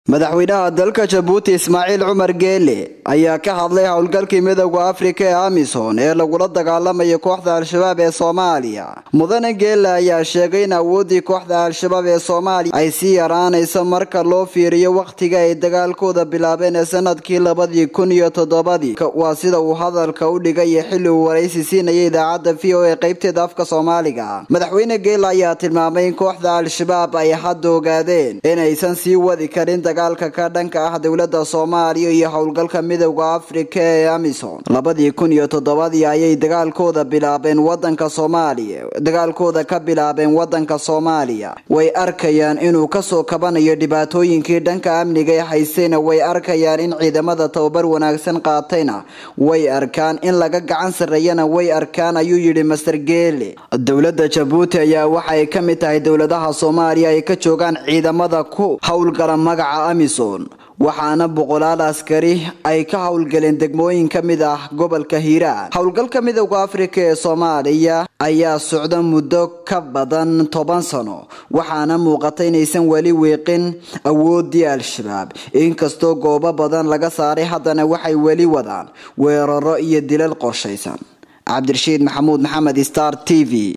madaxweynaha dalka jabuuti ismaaciil cumar geele ayaa ka hadlay howlgalkii midowda afrika ee amisom ee lagula dagaalamayo kooxda al-shabaab ee soomaaliya mudane geele ayaa sheegay in awooddii kooxda al-shabaab ee soomaaliya ay sii yaraanayso marka loo fiiriyo wakhtiga ay dagaalkooda bilaabeen ee sanadkii labadii kun iyo toddobadii waa sida uu hadalka u dhigay xilli uu waraysi siinayay idaacadda v o a qaybteeda afka soomaaliga madaxweyne geele ayaa tilmaamay in kooxda al-shabaab ay hadda ogaadeen inaysan sii wadi karin dagaalka ka dhanka ah dowlada soomaaliya iyo howlgalka midowda afrika ee amisom labadii kun iyo toddobadii ayay dagaalkooda bilaabeen wadanka soomaaliya dagaalkooda ka bilaabeen wadanka soomaaliya way arkayaan inuu kasoo kabanayo dhibaatooyinkii dhanka amniga ee haystayna way arkayaan in ciidamada tababar wanaagsan qaatayna way arkaan in laga gacan sarreeyana way arkaan ayuu yidhi master geele dowlada jabuuti ayaa waxaay ka mid tahay dowladaha soomaaliya ay ka joogaan ciidamada ku howlgala magaca amisom waxaana boqolaal askari ay ka howlgaleen degmooyin ka mid ah gobolka hiiraan howlgalka midowda afrika ee soomaaliya ayaa socda muddo ka badan toban sano waxaana muuqata inaysan weli wiiqin awoodii al-shabaab inkastoo goobo badan laga saaray haddana waxay weli wadaan weeraro iyo dilal qorshaysan cabdirashiid maxamuud maxamed star t v